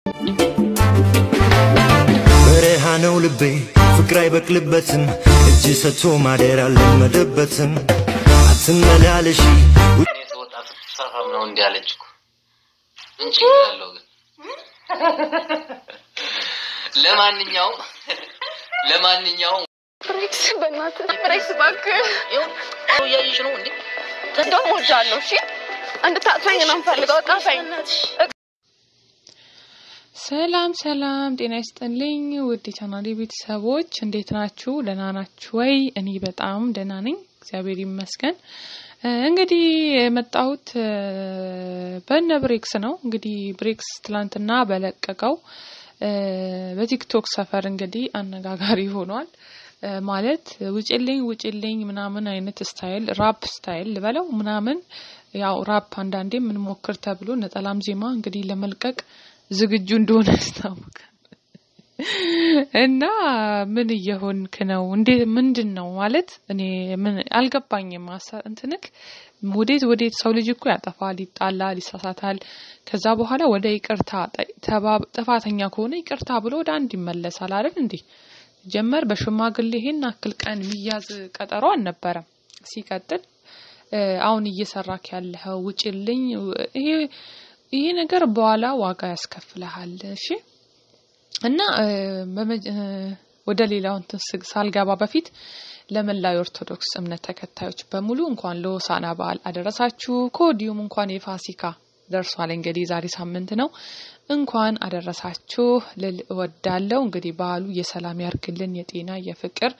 በረሃ ነው ልቤ ፍቅር አይበቅልበትም እጅ ሰጥቶ ማደር አልለመደበትም አትመላለሺ እኔ ስወጣ ስትፈራም ነው እንዲህ አለች እኮ ምን ችግር አለው ግን ለማንኛውም ለማንኛውም ብሬክስ በእናትህ ብሬክስ እባክህ ይኸው እያየሽ ነው እንዴ እንደውም እወዳለሁ እሺ እንድታጥፈኝ ነው የምፈልገው እቀፈኝ ሰላም ሰላም፣ ጤና ይስጥልኝ ውድ የቻናሌ ቤተሰቦች እንዴት ናችሁ? ደህና ናችሁ ወይ? እኔ በጣም ደህና ነኝ፣ እግዚአብሔር ይመስገን። እ እንግዲህ የመጣሁት እ በነ ብሬክስ ነው። እንግዲህ ብሬክስ ትላንትና በለቀቀው እ በቲክቶክ ሰፈር እንግዲህ አነጋጋሪ ሆኗል። እ ማለት ውጭልኝ ውጭልኝ ምናምን አይነት ስታይል ራፕ ስታይል ልበለው ምናምን ያው ራፕ አንዳንዴ የምንሞክር ተብሎ ነጠላም ዜማ እንግዲህ ለመልቀቅ ዝግጁ እንደሆነ ያስታውቃል። እና ምን እየሆንክ ነው? እንዴት ምንድን ነው ማለት እኔ ምን አልገባኝም። ሀሳብ እንትንክ ወዴት ወዴት ሰው ልጅ እኮ ያጠፋል፣ ይጣላል፣ ይሳሳታል። ከዛ በኋላ ወደ ይቅርታ ጠ- ተባ- ጥፋተኛ ከሆነ ይቅርታ ብሎ ወደ አንድ ይመለሳል አይደል እንዴ? ጀመር በሽማግሌ ይሄን አክል ቀን የሚያዝ ቀጠሮ አልነበረም። ሲቀጥል እ አሁን እየሰራክ ያለኸው ውጭልኝ ይሄ ይሄ ነገር በኋላ ዋጋ ያስከፍልሃል። እሺ እና እ በመጀ- እ ወደ ሌላው እንትን ስ- ሳልገባ በፊት ለመላው የኦርቶዶክስ እምነት ተከታዮች በሙሉ እንኳን ለሆሳዕና በዓል አደረሳችሁ። ከወዲሁም እንኳን የፋሲካ ደርሷል። እንግዲህ ዛሬ ሳምንት ነው። እንኳን አደረሳችሁ ልል እወዳለሁ። እንግዲህ በዓሉ የሰላም ያርግልን፣ የጤና የፍቅር፣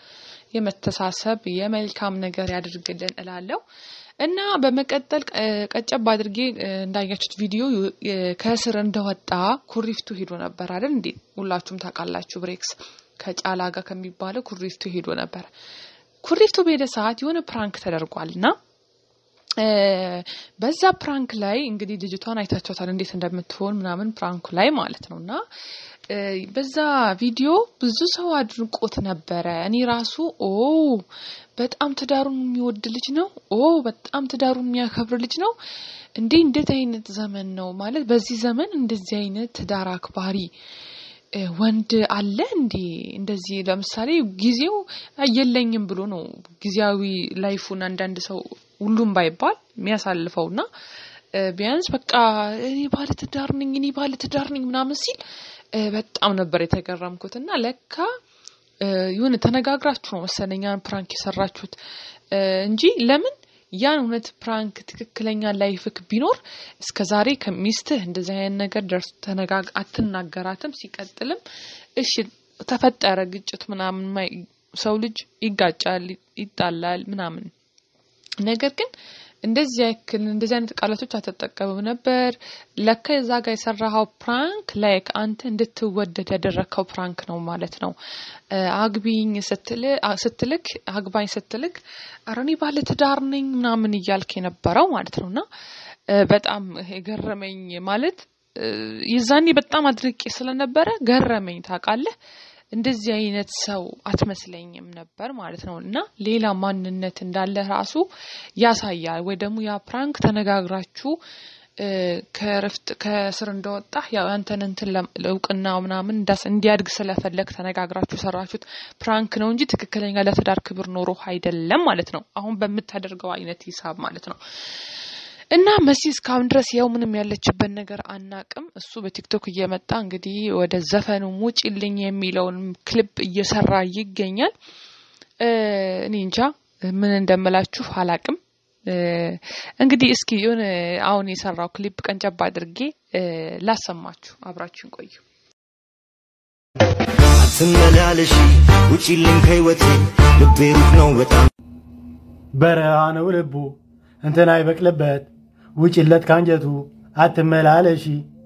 የመተሳሰብ የመልካም ነገር ያድርግልን እላለሁ እና በመቀጠል እ ቀጨብ አድርጌ እ እንዳያችሁት ቪዲዮ እ ከእስር እንደወጣ ኩሪፍቱ ሄዶ ነበር አይደል እንዴ? ሁላችሁም ታውቃላችሁ። ብሬክስ ከጫላ ጋር ከሚባለው ኩሪፍቱ ሄዶ ነበር። ኩሪፍቱ በሄደ ሰዓት የሆነ ፕራንክ ተደርጓል እና እ በዛ ፕራንክ ላይ እንግዲህ ልጅቷን አይታችኋታል እንዴት እንደምትሆን ምናምን ፕራንኩ ላይ ማለት ነው እና እ በዛ ቪዲዮ ብዙ ሰው አድንቆት ነበረ። እኔ ራሱ ኦ በጣም ትዳሩን የሚወድ ልጅ ነው፣ ኦ በጣም ትዳሩን የሚያከብር ልጅ ነው። እንዴ እንዴት አይነት ዘመን ነው ማለት በዚህ ዘመን እንደዚህ አይነት ትዳር አክባሪ እ ወንድ አለ እንዴ? እንደዚህ ለምሳሌ ጊዜው የለኝም ብሎ ነው ጊዜያዊ ላይፉን አንዳንድ ሰው ሁሉም ባይባል የሚያሳልፈውና እ ቢያንስ በቃ እኔ ባለ ትዳር ነኝ እኔ ባለ ትዳር ነኝ ምናምን ሲል እ በጣም ነበር የተገረምኩት። እና ለካ እ የሆነ ተነጋግራችሁ ነው መሰለኝ ያን ፕራንክ የሰራችሁት እ እንጂ ለምን ያን እውነት ፕራንክ ትክክለኛ ላይፍክ ቢኖር እስከ ዛሬ ከሚስትህ እንደዚህ አይነት ነገር ደርስ ተነጋግ አትናገራትም። ሲቀጥልም እሺ ተፈጠረ ግጭት ምናምን ማይ- ሰው ልጅ ይጋጫል፣ ይጣላል ምናምን ነገር ግን እንደዚህ ያክል እንደዚህ አይነት ቃላቶች አትጠቀምም ነበር። ለካ የዛ ጋር የሰራኸው ፕራንክ ላይክ አንተ እንድትወደድ ያደረግከው ፕራንክ ነው ማለት ነው። እ አግቢኝ ስትል አ- ስትልክ አግባኝ ስትልክ ኧረ እኔ ባለ ትዳር ነኝ ምናምን እያልክ የነበረው ማለት ነው እና እ በጣም የገረመኝ ማለት እ የዛኔ በጣም አድርቄ ስለነበረ ገረመኝ ታውቃለህ። እንደዚህ አይነት ሰው አትመስለኝም ነበር ማለት ነው እና ሌላ ማንነት እንዳለ ራሱ ያሳያል። ወይ ደግሞ ያ ፕራንክ ተነጋግራችሁ እ ከረፍት ከስር እንደወጣ ያው ያንተን እንትን ለም- እውቅና ምናምን እንዳስ እንዲያድግ ስለፈለግ ተነጋግራችሁ የሰራችሁት ፕራንክ ነው እንጂ ትክክለኛ ለትዳር ክብር ኖሮ አይደለም ማለት ነው። አሁን በምታደርገው አይነት ሂሳብ ማለት ነው። እና መሲ እስካሁን ድረስ ያው ምንም ያለችበት ነገር አናቅም። እሱ በቲክቶክ እየመጣ እንግዲህ ወደ ዘፈኑ ውጪልኝ የሚለውን ክሊፕ እየሰራ ይገኛል። እ እኔ እንጃ ምን እንደምላችሁ አላቅም። እ እንግዲህ እስኪ የሆነ አሁን የሰራው ክሊፕ ቀንጨብ አድርጌ እ ላሰማችሁ፣ አብራችሁን ቆዩ። አትመላለሺ ውጪልኝ ከህይወቴ ልቤ ሩቅ ነው በጣም በረሃ ነው ልቡ እንትን አይበቅልበት ውጭለት ካንጀቱ አትመላለሺ።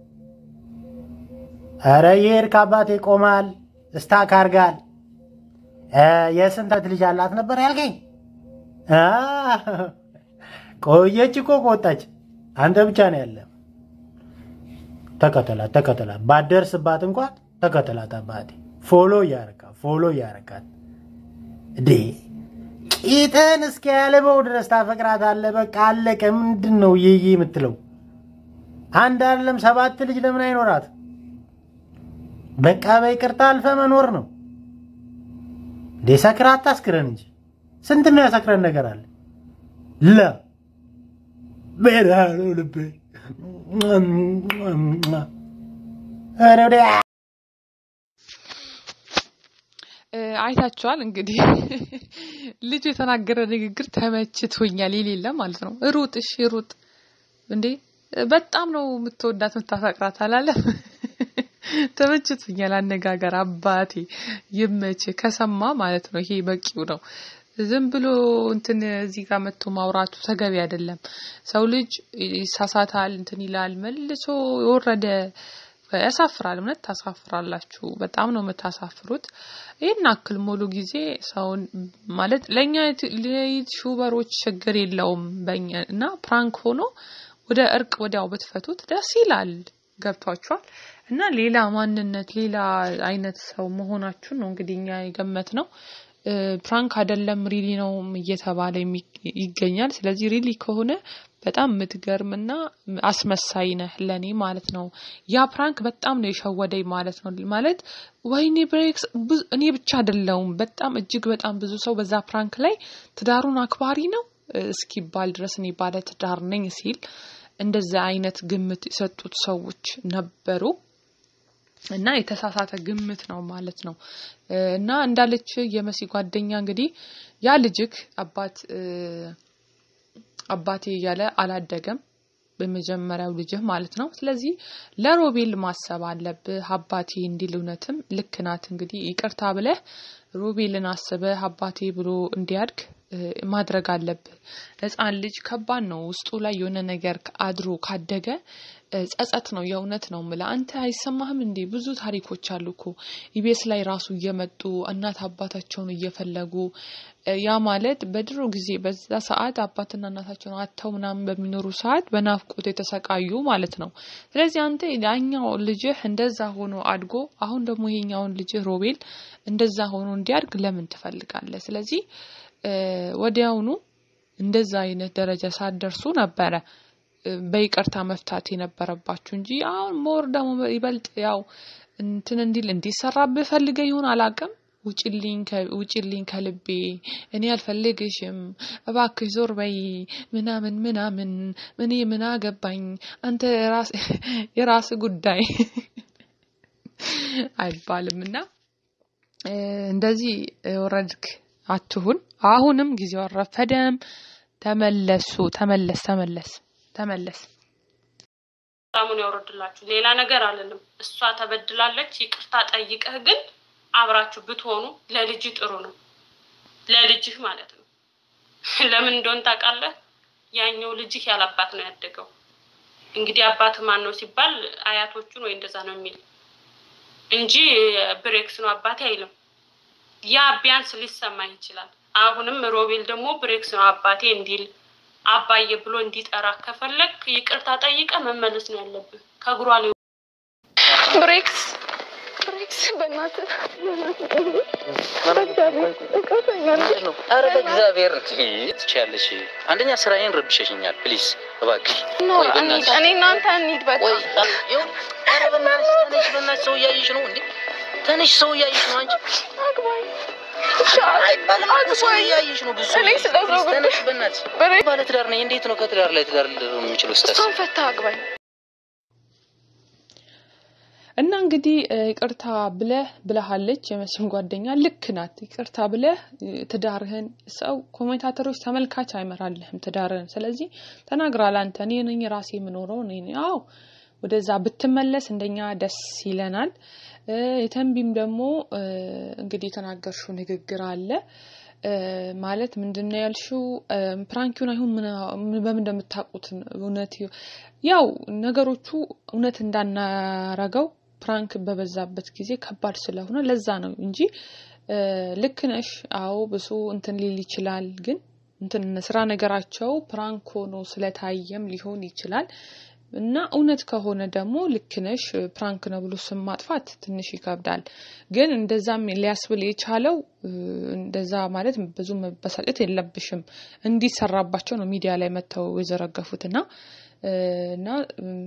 ኧረ ይሄድ ከአባቴ ቆማል እስታክ አርጋል። እ የስንት ልጅ አላት ነበር ያልከኝ? አ፣ ቆየች እኮ ከወጣች። አንተ ብቻ ነው ያለ። ተከተላት ተከተላት፣ ባደርስባት እንኳን ተከተላት። አባቴ ፎሎ እያረካት ፎሎ እያረካት እዴ ቂጥን እስከ ያለበው ድረስ ታፈቅራታለህ። በቃ አለቀ። ምንድን ነው ይይ የምትለው? አንድ አይደለም ሰባት ልጅ ለምን አይኖራት? በቃ በይቅርታ አልፈ መኖር ነው እንዴ። ሰክራ አታስክረን እንጂ ስንት ነው ያሰክረን ነገር አለ። ለ ቤዳ ነው ልቤ ኧረ ወዲያ አይታችኋል እንግዲህ ልጁ የተናገረ ንግግር ተመችቶኛል የሌለ ማለት ነው። ሩጥ እሺ ሩጥ እንዴ በጣም ነው የምትወዳት የምታፈቅራት አላለም። ተመችቶኛል አነጋገር አባቴ ይመች ከሰማ ማለት ነው። ይሄ በቂው ነው። ዝም ብሎ እንትን እዚህ ጋር መጥቶ ማውራቱ ተገቢ አይደለም። ሰው ልጅ ይሳሳታል፣ እንትን ይላል፣ መልሶ የወረደ ያሳፍራል። እውነት ታሳፍራላችሁ። በጣም ነው የምታሳፍሩት። ይህን አክል ሙሉ ጊዜ ሰውን ማለት ለእኛ ዩቲዩበሮች ችግር የለውም በእኛ እና ፕራንክ ሆኖ ወደ እርቅ ወዲያው ብትፈቱት ደስ ይላል። ገብቷችኋል? እና ሌላ ማንነት ሌላ አይነት ሰው መሆናችሁን ነው እንግዲህ እኛ የገመት ነው። ፕራንክ አይደለም ሪሊ ነው እየተባለ ይገኛል። ስለዚህ ሪሊ ከሆነ በጣም የምትገርምና አስመሳይ ነህ ለኔ ማለት ነው። ያ ፕራንክ በጣም ነው የሸወደኝ ማለት ነው። ማለት ወይኔ ብሬክስ እኔ ብቻ አይደለውም በጣም እጅግ በጣም ብዙ ሰው በዛ ፕራንክ ላይ ትዳሩን አክባሪ ነው እስኪባል ድረስ እኔ ባለ ትዳር ነኝ ሲል እንደዛ አይነት ግምት የሰጡት ሰዎች ነበሩ። እና የተሳሳተ ግምት ነው ማለት ነው። እና እንዳለች የመሲ ጓደኛ እንግዲህ ያ ልጅክ አባት አባቴ እያለ አላደገም በመጀመሪያው ልጅህ ማለት ነው። ስለዚህ ለሮቤል ማሰብ አለብህ አባቴ እንዲል እውነትም ልክ ናት። እንግዲህ ይቅርታ ብለህ ሮቤልን አስበህ አባቴ ብሎ እንዲያድግ ማድረግ አለብህ። ሕፃን ልጅ ከባድ ነው። ውስጡ ላይ የሆነ ነገር አድሮ ካደገ ጸጸት ነው። የእውነት ነው ምላ አንተ አይሰማህም እንዴ? ብዙ ታሪኮች አሉ እኮ ኢቢኤስ ላይ ራሱ እየመጡ እናት አባታቸውን እየፈለጉ ያ ማለት በድሮ ጊዜ በዛ ሰዓት አባትና እናታቸውን አጥተው ምናምን በሚኖሩ ሰዓት በናፍቆት የተሰቃዩ ማለት ነው። ስለዚህ አንተ ያኛው ልጅህ እንደዛ ሆኖ አድጎ አሁን ደግሞ ይሄኛውን ልጅህ ሮቤል እንደዛ ሆኖ እንዲያድግ ለምን ትፈልጋለህ? ስለዚህ ወዲያውኑ እንደዛ አይነት ደረጃ ሳትደርሱ ነበረ በይቅርታ መፍታት የነበረባችሁ እንጂ አሁን ሞር ደግሞ ይበልጥ ያው እንትን እንዲል እንዲሰራብህ ፈልገህ ይሆን አላውቅም። ውጪልኝ ከልቤ እኔ አልፈልግሽም፣ እባክሽ ዞር በይ ምናምን ምናምን እኔ ምን አገባኝ አንተ የራስ ጉዳይ አይባልም እና እንደዚህ ወረድክ አትሁን። አሁንም ጊዜው አልረፈደም። ተመለሱ። ተመለስ ተመለስ ተመለስ። ሰላሙን ያወርድላችሁ። ሌላ ነገር አለንም። እሷ ተበድላለች፣ ይቅርታ ጠይቀህ ግን አብራችሁ ብትሆኑ ለልጅ ጥሩ ነው። ለልጅህ ማለት ነው። ለምን እንደሆን ታውቃለህ? ያኛው ልጅህ ያላባት ነው ያደገው። እንግዲህ አባት ማን ነው ሲባል አያቶቹን ወይ እንደዛ ነው የሚል እንጂ ብሬክስ ነው አባቴ አይልም። ያ ቢያንስ ሊሰማ ይችላል። አሁንም ሮቤል ደግሞ ብሬክስ ነው አባቴ እንዲል አባዬ ብሎ እንዲጠራ ከፈለግ ይቅርታ ጠይቀ መመለስ ነው ያለብህ። ከእግሯ ላይ ብሬክስ ብሬክስ በእናትህ ኧረ በእግዚአብሔር ትችያለሽ። አንደኛ ስራዬን ረብሸሽኛል። ፕሊዝ እባክሽ ኖ ቆይ እንሂድ። በእናትሽ እኔ እናንተ እንሂድ በቃ ቆይ ይኸው፣ ኧረ በእናትሽ ተነሽ፣ በእናትሽ ሰው እያየሽ ነው እንዴ? ተነሽ፣ ሰው እያየሽ ነው አንቺ አግባኝ አይባልም እኮ ሰው እያየሽ ነው። ብዙ እኔ ስለ እግሩ ጉዳይ- ተነሽ፣ በእናትሽ ብሬክስ ባለ ትዳር ነኝ። እንዴት ነው ከትዳር ላይ ትዳር ልደር የምችለው? ስታስ እሷን ፈታ አግባኝ እና እንግዲህ እ, ይቅርታ ብለህ ብለሃለች የመስፍን ጓደኛ ልክ ናት። ይቅርታ ብለህ እ, ትዳርህን ሰው ኮሜንታተሮች ተመልካች አይመራልህም ትዳርህን። ስለዚህ ተናግራል። አንተ እኔ ነኝ ራሴ የምኖረው እኔ ነኝ። አዎ ወደዛ ብትመለስ እንደኛ ደስ ይለናል። እ, የተንቢም ደግሞ እ, እንግዲህ የተናገርሽው ንግግር አለ እ፣ ማለት ምንድን ነው ያልሽው? እ፣ ፕራንኪውን አይሁን ምን- በምን እንደምታውቁት እውነት ያው ነገሮቹ እውነት እንዳናረገው ፕራንክ በበዛበት ጊዜ ከባድ ስለሆነ ለዛ ነው እንጂ እ፣ ልክ ነሽ። አዎ ብሱ እንትን ሊል ይችላል፣ ግን እንትን ስራ ነገራቸው ፕራንክ ሆኖ ስለታየም ሊሆን ይችላል እና እውነት ከሆነ ደግሞ ልክ ነሽ ፕራንክ ነው ብሎ ስም ማጥፋት ትንሽ ይከብዳል። ግን እንደዛም ሊያስብል የቻለው እ፣ እንደዛ ማለት ብዙ መበሳጨት የለብሽም እንዲሰራባቸው ነው ሚዲያ ላይ መጥተው የዘረገፉት እና እ፣ እና እም፣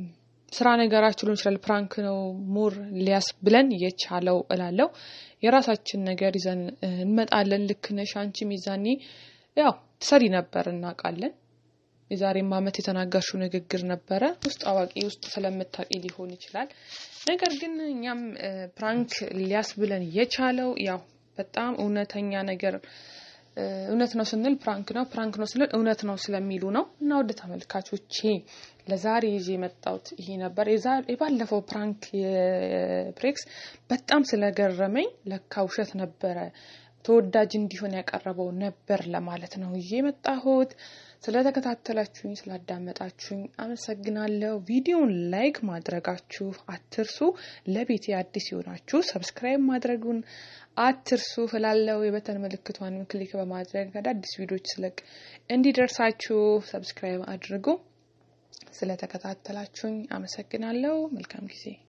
ስራ ነገራችሁ ሊሆን ይችላል። ፕራንክ ነው ሞር ሊያስ ብለን የቻለው እላለው። የራሳችን ነገር ይዘን እ፣ እንመጣለን። ልክ ነሽ አንቺም ይዛኔ ያው ትሰሪ ነበር እናውቃለን። የዛሬም ዓመት የተናገርሽው ንግግር ነበረ። ውስጥ አዋቂ ውስጥ ስለምታውቂ ሊሆን ይችላል። ነገር ግን እኛም እ፣ ፕራንክ ሊያስብለን የቻለው ያው በጣም እውነተኛ ነገር እ፣ እውነት ነው ስንል ፕራንክ ነው፣ ፕራንክ ነው ስንል እውነት ነው ስለሚሉ ነው። እና ወደ ተመልካቾቼ ለዛሬ ይዤ የመጣሁት ይሄ ነበር። የዛ- የባለፈው ፕራንክ የፕሬክስ በጣም ስለገረመኝ ለካ ውሸት ነበረ ተወዳጅ እንዲሆን ያቀረበው ነበር ለማለት ነው ይዤ የመጣሁት። ስለተከታተላችሁኝ ስላዳመጣችሁኝ አመሰግናለሁ። ቪዲዮን ላይክ ማድረጋችሁ አትርሱ። ለቤቴ አዲስ የሆናችሁ ሰብስክራይብ ማድረጉን አትርሱ እላለሁ። የበተን ምልክቷን ክሊክ በማድረግ አዳዲስ ቪዲዮች ስለቅ እንዲደርሳችሁ ሰብስክራይብ አድርጉ። ስለተከታተላችሁኝ አመሰግናለሁ። መልካም ጊዜ